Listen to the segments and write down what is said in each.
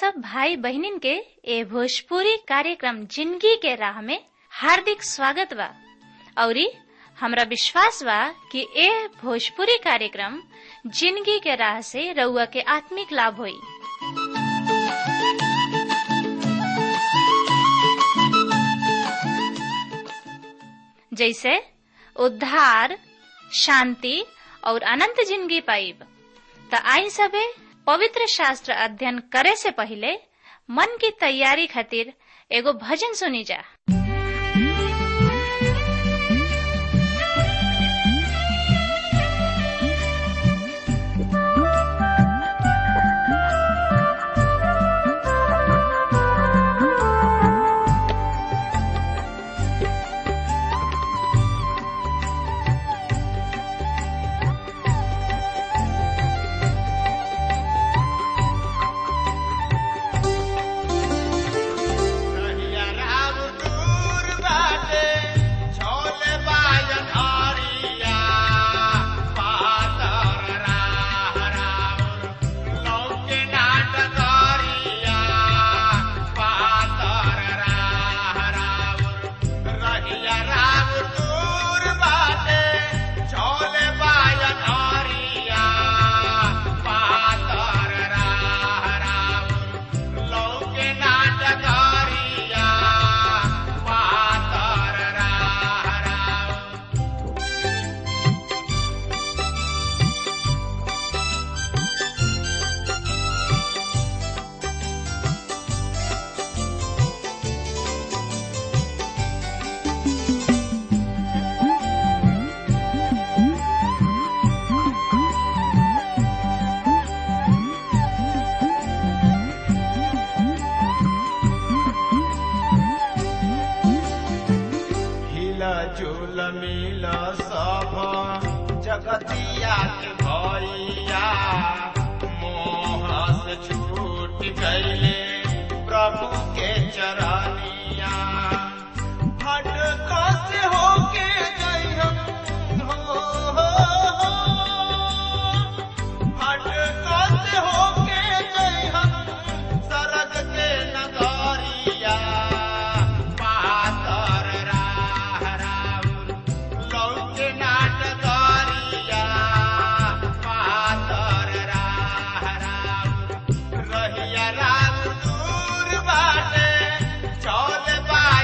सब भाई बहनिन के ए भोजपुरी कार्यक्रम जिंदगी के राह में हार्दिक स्वागत बा औरी हमरा विश्वास बा कि ए भोजपुरी कार्यक्रम जिंदगी के राह से रउआ के आत्मिक लाभ होई जैसे उद्धार शांति और अनंत जिंदगी पाइब त आई सबे पवित्र शास्त्र अध्ययन करे से पहले मन की तैयारी खातिर एगो भजन सुनी जा कहिया राम दूर बाटे, छोले बाजन हरिया। पातर राह राउर, लौके नाट करिया। पातर राह राउर, रहिया राम दूर बाटे, छोले बाजन हरिया। पातर राह राउर, लौके नाटकारिया पातर राह राउर हिला झूल मिल सब जगतिया के भैया मोह से छूट गईले प्रभु के चरनिया भटका से होके गई हम हो, हो, हो। भटका से होके गई हम सरग के नगरिया पातर राह राउर लौके नाटकरिया पातर राह राउर रहिया राम दूर बाटे चौल बा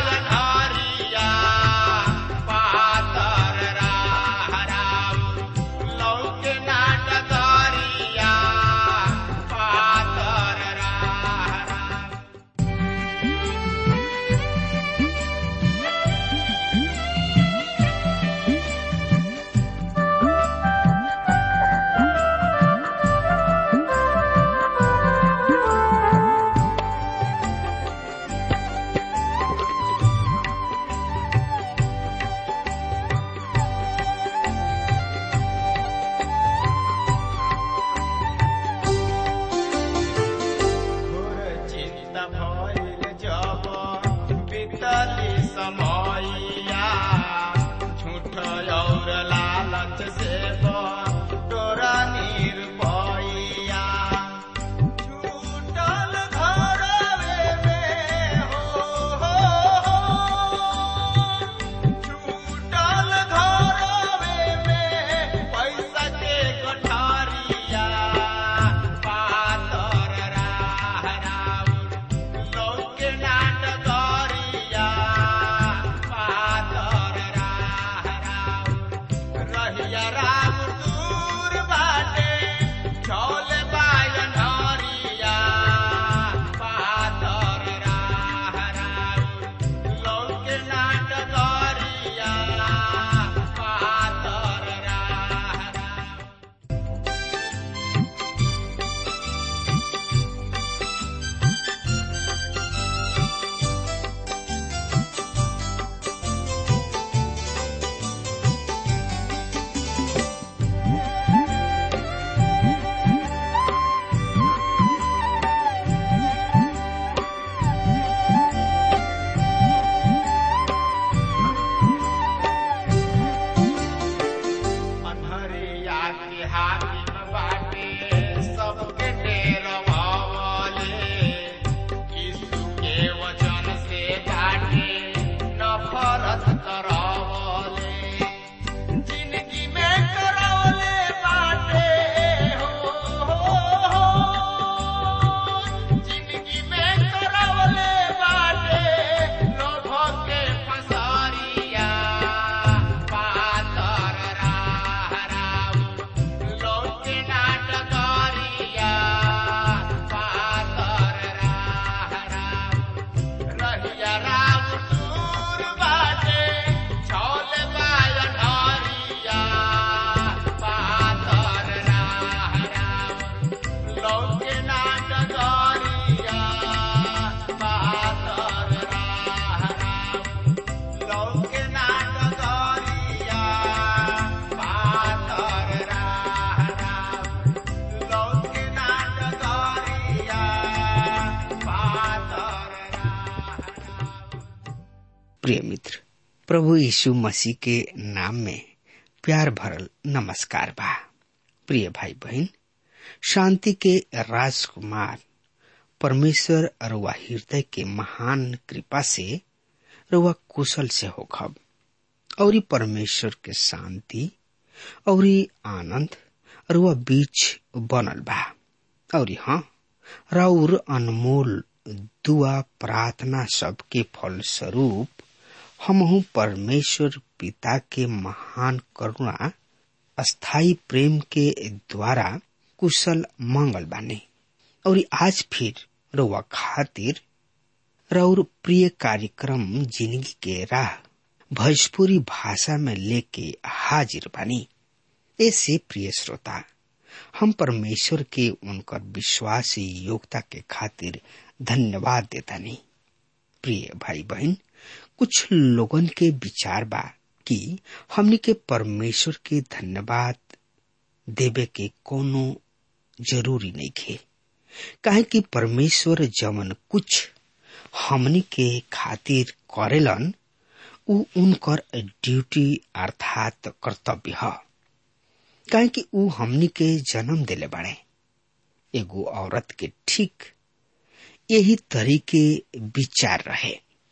प्रिय मित्र प्रभु यीशु मसीह के नाम में प्यार भरल नमस्कार बा प्रिय भाई बहन शांति के राजकुमार परमेश्वर अरुआ हृदय के महान कृपा से रुआ कुशल से होखब और परमेश्वर के शांति और आनंद रुआ बीच बनल बा और हाँ राउर अनमोल दुआ प्रार्थना सबके फल स्वरूप हमहू परमेश्वर पिता के महान करुणा अस्थाई प्रेम के द्वारा कुशल मंगल बाने और आज फिर रुआ खातिर रौर प्रिय कार्यक्रम जिंदगी के राह भोजपुरी भाषा में लेके हाजिर बानी ऐसे प्रिय श्रोता हम परमेश्वर के उनकर विश्वासी योग्यता के खातिर धन्यवाद देता नहीं प्रिय भाई बहन कुछ लोगन के विचार बा कि हमने के परमेश्वर के धन्यवाद देवे के कोनो जरूरी नहीं खे काहे कि परमेश्वर जमन कुछ हमनी के खातिर करेलन उ उनकर ड्यूटी अर्थात कर्तव्य है काहे कि उ हमनी के जन्म दिले बाड़े एगो औरत के ठीक यही तरीके विचार रहे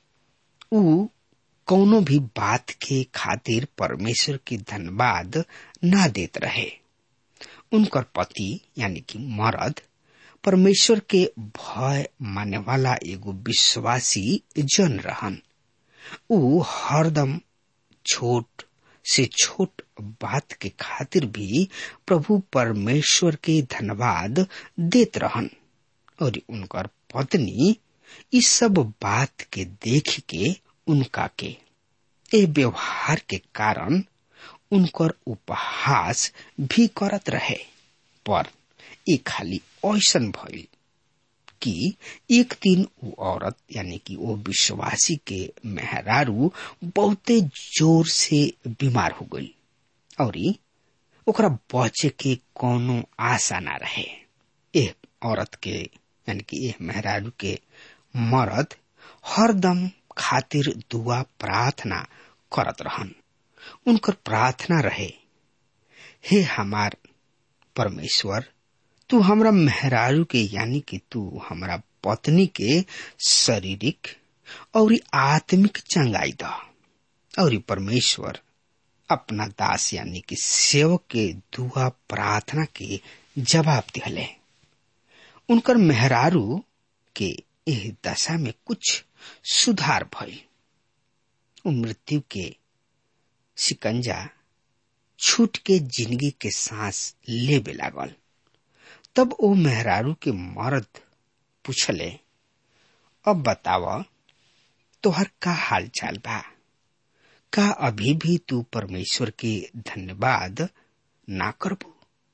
उ कौनो भी बात के खातिर परमेश्वर की धन्यवाद ना देत रहे उनकर पति यानी कि मर्द परमेश्वर के भय माने वाला एगो विश्वासी जन रहन उ हरदम छोट से छोट बात के खातिर भी प्रभु परमेश्वर के धन्यवाद देत रहन और उनकर पत्नी इस सब बात के देख के उनका के ए व्यवहार के कारण उनकर उपहास भी करत रहे पर ये खाली ऐसन भइल कि एक दिन वो औरत यानी कि वो विश्वासी के मेहरारू बहुते जोर से बीमार हो गई और ओकरा बचे के कोनो आशा ना रहे एह औरत के यानी कि एह मेहरारू के मर्द हरदम खातिर दुआ प्रार्थना करत रहन उनकर प्रार्थना रहे हे हमार परमेश्वर तू हमरा मेहरारू के यानी कि तू हमरा पत्नी के शारीरिक और आत्मिक चंगाई द और परमेश्वर अपना दास यानी कि सेवक के दुआ प्रार्थना के जवाब दिहले उनकर मेहरारू के एह दशा में कुछ सुधार भइल उ मृत्यु के शिकंजा छूट के जिंदगी के सांस लेबे लागल तब ओ मेहरारू के मर्द पूछले अब बताव तोहर का हाल चाल बा का अभी भी तू परमेश्वर के धन्यवाद ना करबू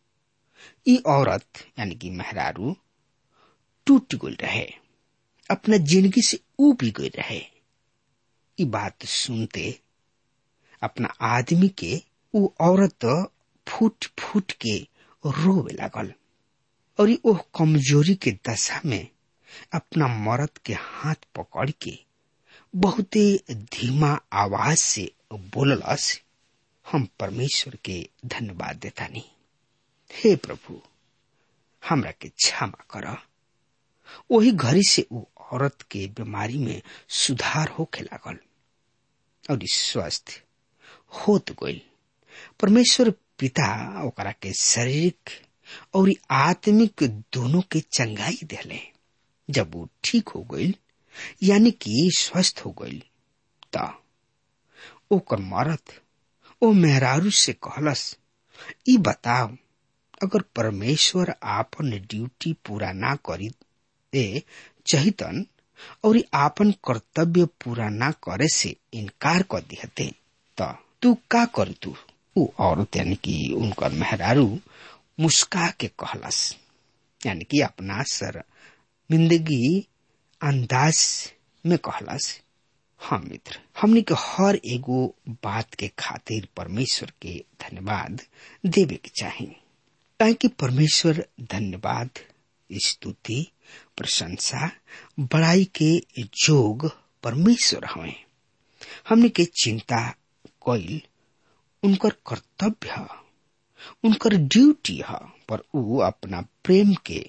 ई औरत यानी कि मेहरारू टूट गई रहे अपना जिंदगी से उब गई रहे ई बात सुनते अपना आदमी के वो औरत फूट फूट के रोवे लागल और वो कमजोरी के दशा में अपना मर्द के हाथ पकड़ के बहुते धीमा आवाज से बोललस हम परमेश्वर के धन्यवाद देता नहीं हे प्रभु हमरा के क्षमा कर वही घड़ी से वो औरत के बीमारी में सुधार होके लागल और स्वस्थ होत गई परमेश्वर पिता ओकरा के शारीरिक और आत्मिक दोनों के चंगाई दिले जब वो ठीक हो गई यानी कि स्वस्थ हो गई त ओकर मरद ओ मेहरारू से कहलस ई बताओ अगर परमेश्वर आपन ड्यूटी पूरा ना करी ए चहितन और आपन कर्तव्य पूरा ना करे से इनकार कर दिहते त तू का कर तू ऊ औरत यानी कि उनकर मेहरारू मुस्का के कहलस यानी कि अपना सर मिंदगी अंदाज में कहलस हाँ मित्र हमने के हर एगो बात के खातिर परमेश्वर के धन्यवाद देवे के चाहिए काहे कि परमेश्वर धन्यवाद स्तुति प्रशंसा बड़ाई के जोग परमेश्वर हवे हमने के चिंता कईल उनकर कर्तव्य ह उनकर ड्यूटी ह पर ऊ अपना प्रेम के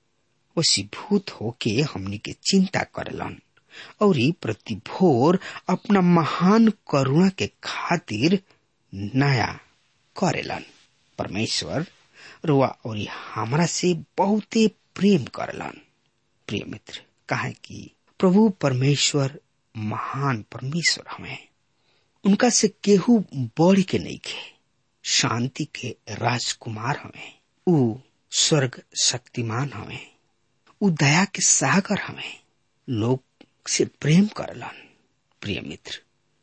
वशीभूत होके हमनी के चिंता करेलन और प्रति भोर अपना महान करुणा के खातिर नया करेलन परमेश्वर रुआ और हमरा से बहुते प्रेम करलन प्रिय मित्र काहे कि प्रभु परमेश्वर महान परमेश्वर हमें उनका से केहू बढ़ के नहीं खे शांति के राजकुमार हमें ऊ स्वर्ग शक्तिमान हमें ऊ दया के सागर हमें लोग से प्रेम करलन प्रिय मित्र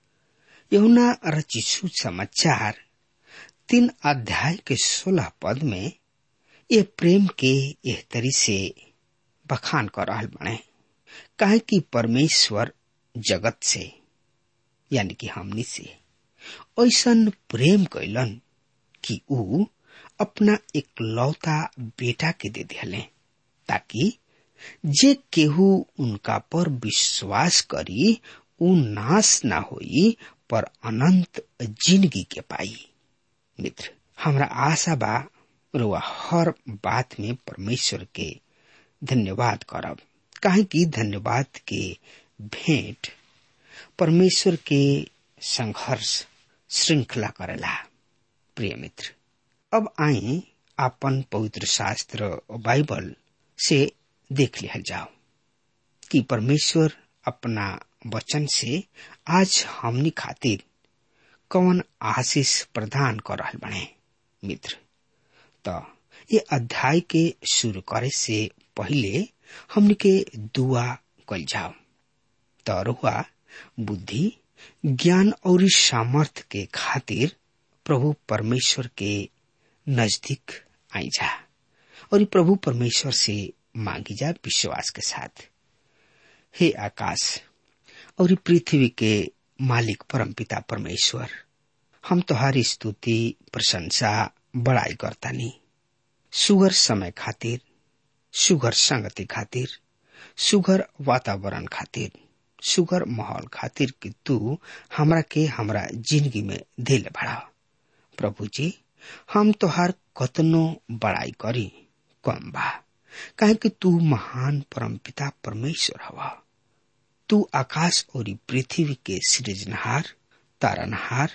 यहुना रचिसु समाचार तीन अध्याय के सोलह पद में ये प्रेम के एह तरी से बखान कर रहल बने काहे कि परमेश्वर जगत से यानी कि हमनी से ऐसन प्रेम कैलन कि ऊ अपना एक लौता बेटा के दे दिले ताकि जे केहू उनका पर विश्वास करी ऊ नाश ना होई पर अनंत जिंदगी के पाई मित्र हमरा आशा बा रुआ हर बात में परमेश्वर के धन्यवाद करब काहे कि धन्यवाद के भेंट परमेश्वर के संघर्ष श्रृंखला करेला प्रिय मित्र अब आई आपन पवित्र शास्त्र बाइबल से देख लिया जाओ कि परमेश्वर अपना वचन से आज हमनी खातिर कौन आशीष प्रदान कर रहल बने मित्र तो ये अध्याय के शुरू करे से पहले हमनी के दुआ कल जाओ तो रुआ बुद्धि ज्ञान और सामर्थ के खातिर प्रभु परमेश्वर के नजदीक आई जा और प्रभु परमेश्वर से मांगी जा विश्वास के साथ हे आकाश और पृथ्वी के मालिक परमपिता परमेश्वर हम तुम्हारी स्तुति प्रशंसा बड़ाई करतानी सुगर समय खातिर सुगर संगति खातिर सुगर वातावरण खातिर सुगर माहौल खातिर कि तू हमरा के हमरा जिंदगी में दिल बढ़ा प्रभु जी हम तोहार कतनो बड़ाई करी कम बा काहे कि तू महान परमपिता परमेश्वर हवा तू आकाश और पृथ्वी के सृजनहार तारनहार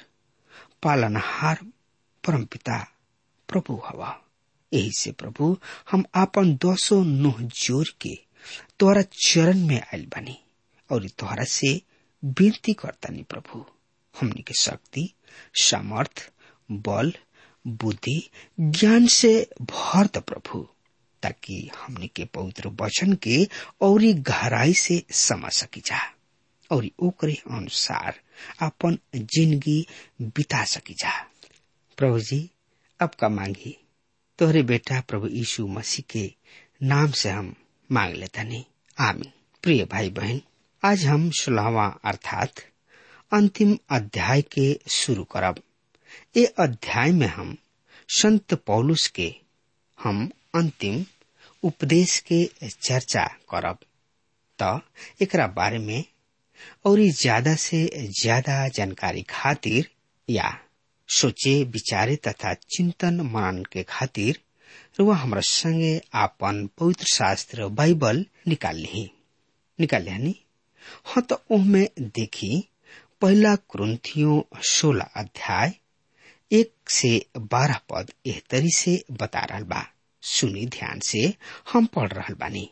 पालनहार परमपिता प्रभु हवा यही से प्रभु हम आपन दोसो नुह जोर के तोहरा चरण में आयल बनी और तोहरा से विनती करतानी प्रभु हमनी के शक्ति सामर्थ बल बुद्धि ज्ञान से भर द प्रभु ताकि हमने के पवित्र वचन के और गहराई से समझ सकी जा और ओकरे अनुसार अपन जिंदगी बिता सकी जा प्रभु जी अब का मांगी तोहरे बेटा प्रभु यीशु मसीह के नाम से हम मांग लेता नहीं आमीन प्रिय भाई बहन आज हम सोलहवा अर्थात अंतिम अध्याय के शुरू करब ये अध्याय में हम संत पौलुस के हम अंतिम उपदेश के चर्चा करब त एकरा बारे में और ज्यादा से ज्यादा जानकारी खातिर या सोचे विचारे तथा चिंतन मनन के खातिर रुआ हमरा संगे आपन पवित्र शास्त्र बाइबल निकाल ली निकाल ली हाँ तो ओहमे देखी पहला क्रंथियों सोलह अध्याय एक से बारह पद एह तरी से बता रहा बा सुनी ध्यान से हम पढ़ रहा बानी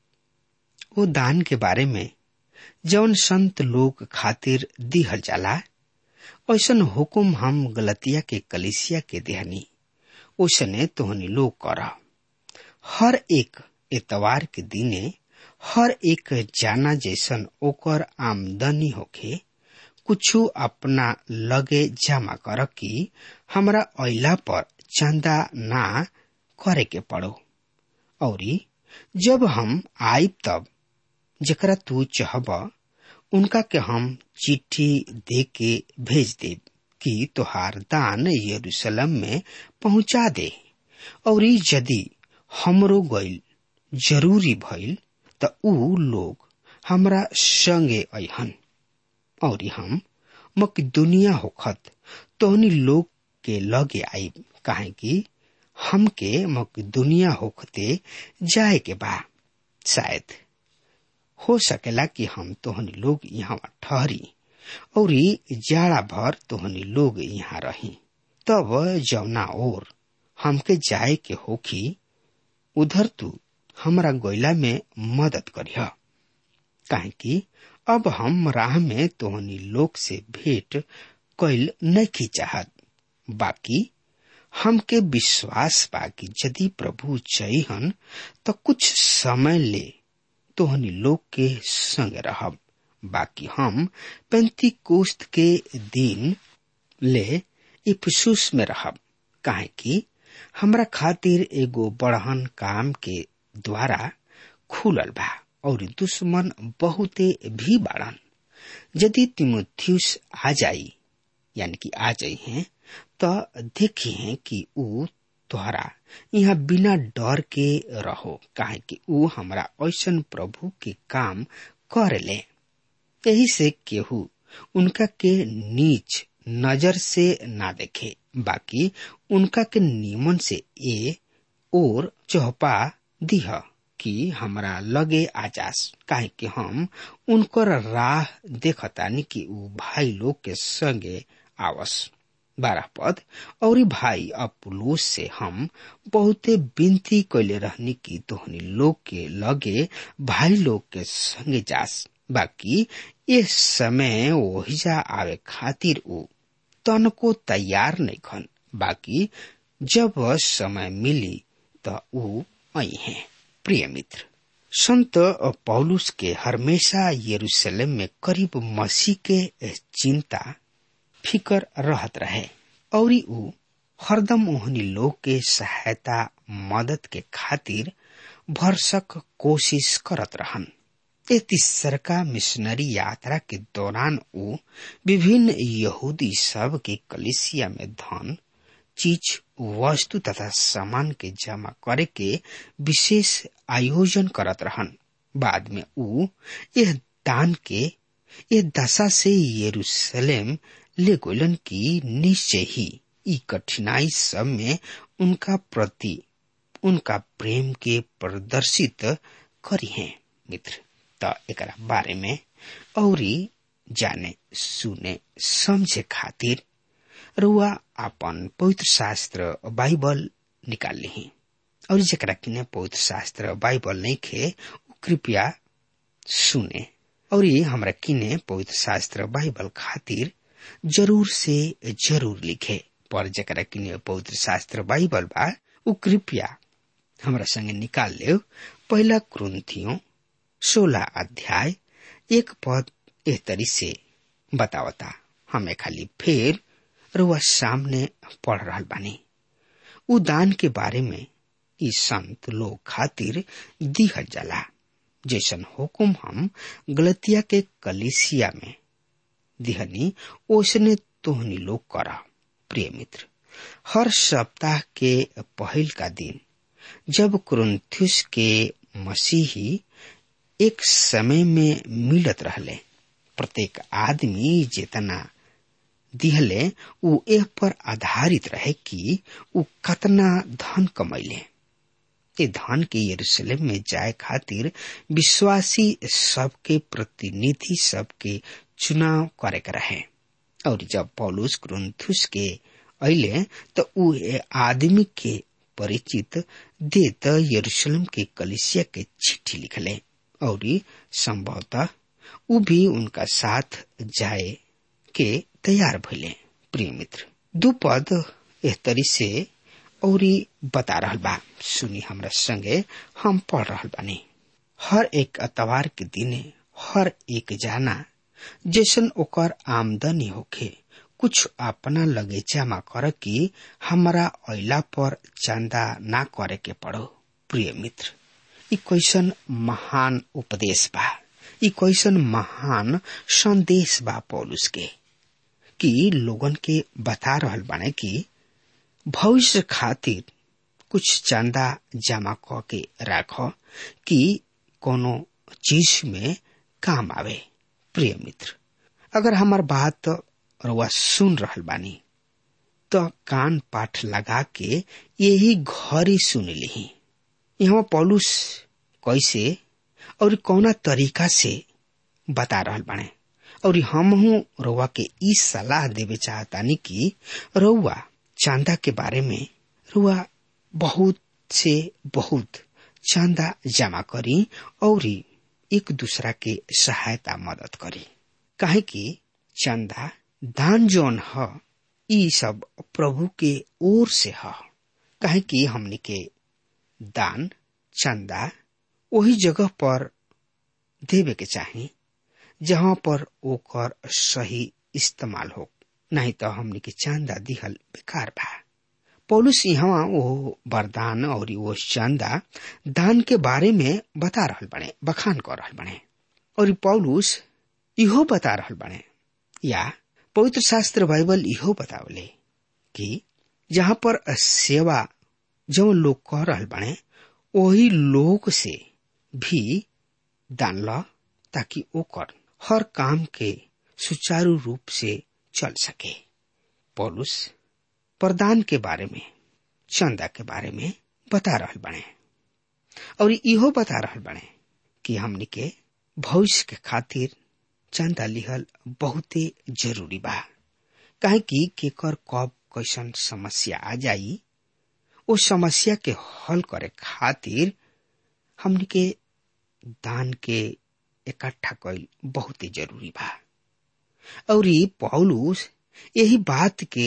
वो दान के बारे में जौन संत लोग खातिर दिहल जाला ऐसन हुकुम हम गलतिया के कलिसिया के देहनी ओसने तोहनी लोग कर हर एक एतवार के दिने हर एक जाना जैसन ओकर आमदनी होखे कुछु अपना लगे जमा कर कि हमरा अला पर चंदा ना करे के पड़ो और जब हम आइब तब जकरा तू चाहब उनका के हम चिट्ठी दे के भेज दे कि तोहार दान यरूशलेम में पहुंचा दे और यदि हमरो गइल जरूरी भइल त ऊ लोग हमरा संगे अहन और हम मकदुनिया होखत तोहनी लोग के लगे आई काहे कि हमके मकदुनिया होखते जाए के बा शायद हो सकेला कि हम तोहनी लोग यहाँ ठहरी और जाड़ा भर तोहनी लोग यहाँ रही तब जौना ओर हमके जाए के होखी उधर तू हमरा गोइला में मदद करिह काहे कि अब हम राह में तोहनी लोग से भेंट कैल नहीं चाहत बाकी हमके विश्वास बा कि यदि प्रभु चहिहन तो कुछ समय ले तोहनी लोग के संग रहब बाकी हम पैंती कोस्त के दिन ले इफसुस में रहब काहे कि हमरा खातिर एगो बड़हन काम के द्वारा खुलल बा और दुश्मन बहुते भी बाड़न यदि तिमोथियस आ जाई यानी कि आ जाई हैं तो देखी हैं कि ऊ तोहरा यहाँ बिना डर के रहो काहे कि ऊ हमरा ऐसन प्रभु के काम कर ले यही से केहू उनका के नीच नजर से ना देखे बाकी उनका के नियमन से ए और चौपा दिह कि हमरा लगे आजास काहे कि हम उनकर राह देखतानी कि ऊ भाई लोग के संगे आवस बारह पद और भाई अपुलोस से हम बहुते विनती कैले रहनी कि तोहनी लोग के लगे भाई लोग के संगे जास बाकी इस समय ओहिजा आवे खातिर ऊ तनको तैयार नहीं खन बाकी जब समय मिली तो ऊ आई हैं प्रिय मित्र संत पौलुस के हमेशा यरूशलेम में करीब मसीह के चिंता फिकर रहत रहे और ऊ हरदम ओहनी लोग के सहायता मदद के खातिर भरसक कोशिश करत रहन ए तीसरका मिशनरी यात्रा के दौरान ऊ विभिन्न यहूदी सब के कलिसिया में धन चीज वस्तु तथा सामान के जमा करे के विशेष आयोजन करत रहन बाद में ऊ यह दान के यह दशा से यरूशलेम ले गोलन की निश्चय ही ई कठिनाई सब में उनका प्रति उनका प्रेम के प्रदर्शित करी हैं मित्र त एकरा बारे में औरी जाने सुने समझे खातिर रुआ अपन पवित्र शास्त्र बाइबल निकाल ली और जरा किने पवित्र शास्त्र बाइबल नहीं खे कृपया सुने और ये हमरा किने पवित्र शास्त्र बाइबल खातिर जरूर से जरूर लिखे पर जरा किने पवित्र शास्त्र बाइबल बा उ कृपया हमरा संगे निकाल ले पहला क्रंथियों सोलह अध्याय एक पद एह तरी से बतावता हमें खाली फिर रुआ सामने पढ़ रहा बानी उ दान के बारे में ई संत लोग खातिर दिहल जाला जैसन हुकुम हम गलतिया के कलिसिया में दिहनी ओसने तोहनी लोग करा प्रिय मित्र हर सप्ताह के पहल का दिन जब क्रंथुस के मसीही एक समय में मिलत रहले प्रत्येक आदमी जितना दिहले उ एह पर आधारित रहे कि उ कतना धन कमैले ए धन के यरूशलेम में जाए खातिर विश्वासी सबके प्रतिनिधि सबके चुनाव करे के रहे और जब पौलुस ग्रंथुस के अले तो उ आदमी के परिचित देत यरूशलेम के कलिसिया के चिट्ठी लिखले और संभवतः उ भी उनका साथ जाए के तैयार भइले प्रिय मित्र दू पद एह तरी से और बता रहल बा सुनी हमरा संगे हम पढ़ रहल बानी हर एक अतवार के दिने हर एक जाना जैसन ओकर आमदनी होखे कुछ अपना लगे जमा कर कि हमारा अला पर चंदा ना करे के पड़ो प्रिय मित्र ई कैसन महान उपदेश बा ई कैसन महान संदेश बा पौलुस के कि लोगन के बता रहल बाने कि भविष्य खातिर कुछ चंदा जमा क के राख कि कोनो चीज में काम आवे प्रिय मित्र अगर हमार बात रुआ सुन रहल बानी तो कान पाठ लगा के यही घरी सुन ली यहाँ पौलुस कैसे और कौना तरीका से बता रहल बाने और हमहू रउआ के ई सलाह देवे चाहतानी कि रउआ चांदा के बारे में रुआ बहुत से बहुत चांदा जमा करी और एक दूसरा के सहायता मदद करी काहे कि चंदा दान जौन ह ई सब प्रभु के ओर से ह काहे कि हमनी के दान चंदा वही जगह पर देवे के चाही जहाँ पर ओकर सही इस्तेमाल हो नहीं तो हमनी के चांदा दिहल बेकार बा पौलुस यहाँ वो वरदान और वो चांदा दान के बारे में बता रहल बने बखान कर रहल बने और पौलुस इहो बता रहल बने या पवित्र शास्त्र बाइबल इहो बतावले कि जहाँ पर सेवा जो लोग कर रहल बने वही लोग से भी दान ल ताकि ओकर हर काम के सुचारू रूप से चल सके पौलुस प्रदान के बारे में चंदा के बारे में बता रहल बने और इहो बता रहल बने कि हमनी के भविष्य के खातिर चंदा लिहल बहुते जरूरी बा काहे कि केकर कब कैसन समस्या आ जाई ओ समस्या के हल करे खातिर हमनी के दान के इकट्ठा कईल बहुत ही जरूरी बा और पौलुस यही बात के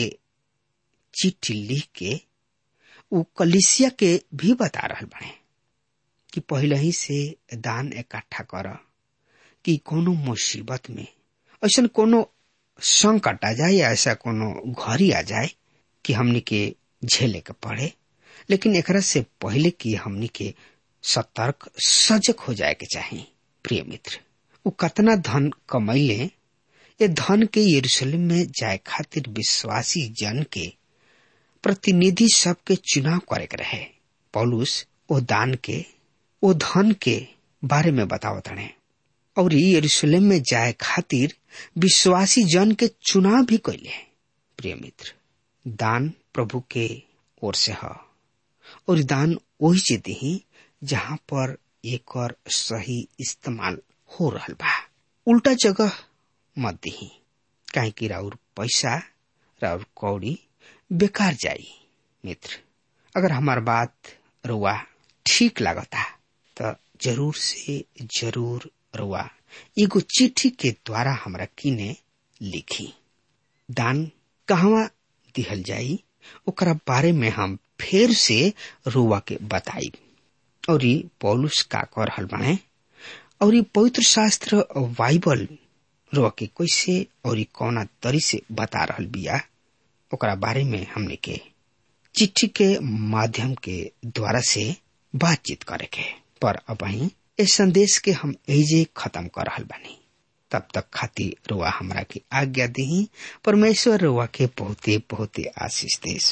चिट्ठी लिख के उ कलिसिया के भी बता रहल बने कि पहले ही से दान इकट्ठा कर कि कोनो मुसीबत में ऐसा कोनो संकट आ जाए या ऐसा कोनो घड़ी आ जाए कि हमनी के झेले के पड़े लेकिन एकरा से पहले कि हमनी के सतर्क सजग हो जाए के चाहिए प्रिय मित्र उ कतना धन कमैले ये धन के यरूशलेम में जाए खातिर विश्वासी जन के प्रतिनिधि सबके चुनाव करे के रहे पौलुस ओ दान के ओ धन के बारे में बतावत रहे और यरूशलेम में जाए खातिर विश्वासी जन के चुनाव भी कैले प्रिय मित्र दान प्रभु के ओर से है और दान वही से दी जहाँ पर एक और सही इस्तेमाल हो रहा बा उल्टा जगह मत दी काहे कि राउर पैसा राउर कौड़ी बेकार जाई मित्र अगर हमार बात रुआ ठीक लागता तो जरूर से जरूर रुआ एगो चिट्ठी के द्वारा हमरा किने लिखी दान कहवा दिहल जाई ओकरा बारे में हम फिर से रुआ के बताई और पौलुस का कर रहल बने और ये पवित्र शास्त्र बाइबल रुआ के कैसे और कौना तरी से बता रहल बिया ओकरा बारे में हमने के चिट्ठी के माध्यम के द्वारा से बातचीत करे के पर अब इस संदेश के हम एजे खत्म कर रहल बानी तब तक खातिर रुआ हमरा के आज्ञा दी परमेश्वर रुआ के बहुते बहुते आशीष देश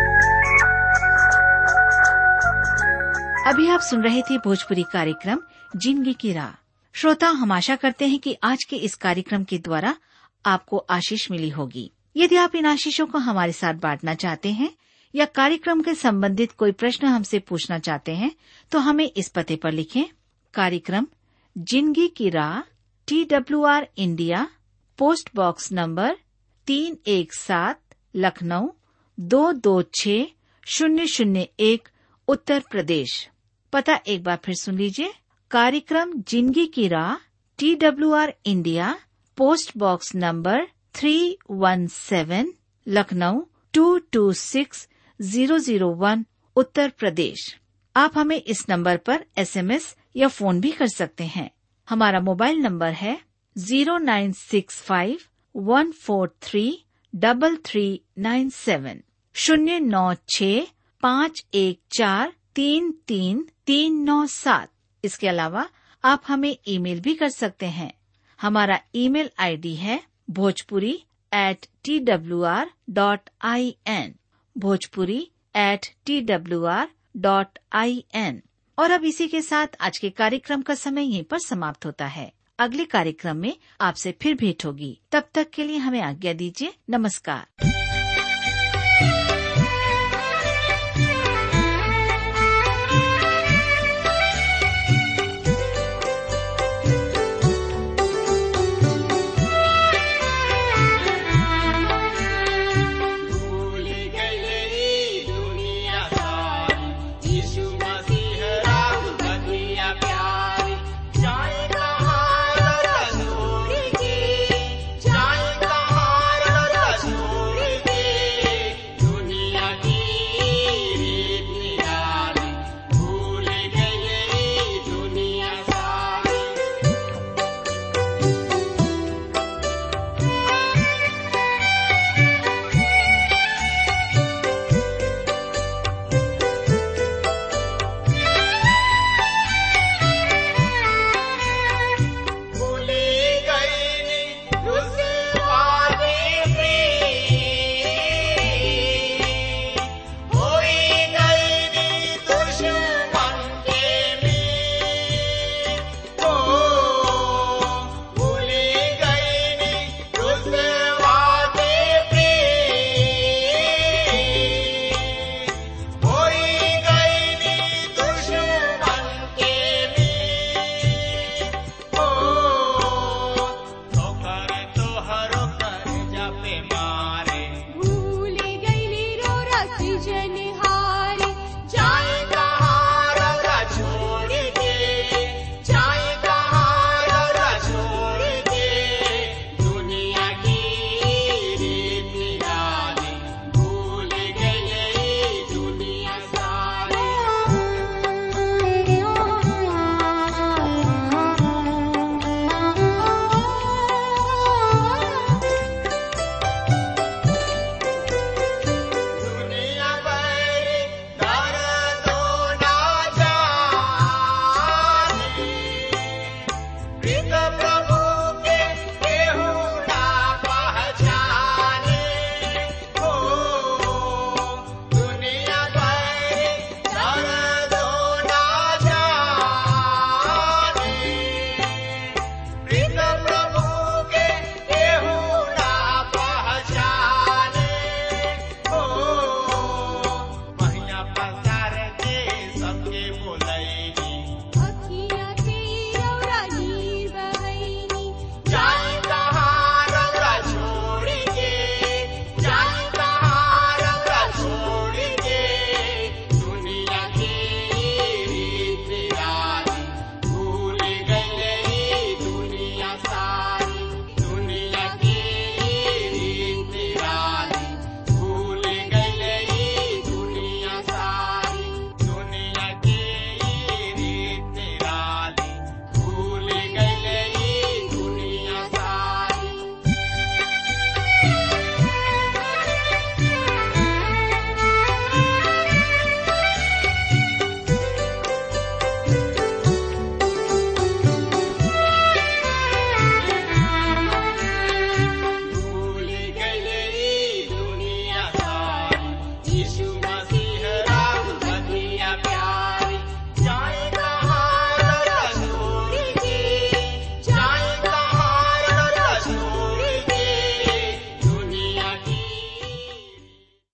अभी आप सुन रहे थे भोजपुरी कार्यक्रम जिंदगी की राह श्रोता हम आशा करते हैं कि आज के इस कार्यक्रम के द्वारा आपको आशीष मिली होगी यदि आप इन आशीषों को हमारे साथ बांटना चाहते हैं या कार्यक्रम के संबंधित कोई प्रश्न हमसे पूछना चाहते हैं तो हमें इस पते पर लिखें कार्यक्रम जिंदगी की राह T W R India post box number तीन एक सात लखनऊ दो दो छ शून्य शून्य एक उत्तर प्रदेश पता एक बार फिर सुन लीजिए कार्यक्रम जिंदगी की राह T W R India post box number three one seven Lucknow two two six zero zero one Uttar Pradesh आप हमें इस नंबर पर एसएमएस या फोन भी कर सकते हैं हमारा मोबाइल नंबर है zero nine six five one four three double three nine seven शून्य नौ छ पाँच एक चार तीन तीन तीन नौ सात इसके अलावा आप हमें ईमेल भी कर सकते हैं हमारा ईमेल आईडी है Bhojpuri at T W R dot I N Bhojpuri at T W R dot I N और अब इसी के साथ आज के कार्यक्रम का समय यहीं पर समाप्त होता है अगले कार्यक्रम में आपसे फिर भेंट होगी तब तक के लिए हमें आज्ञा दीजिए नमस्कार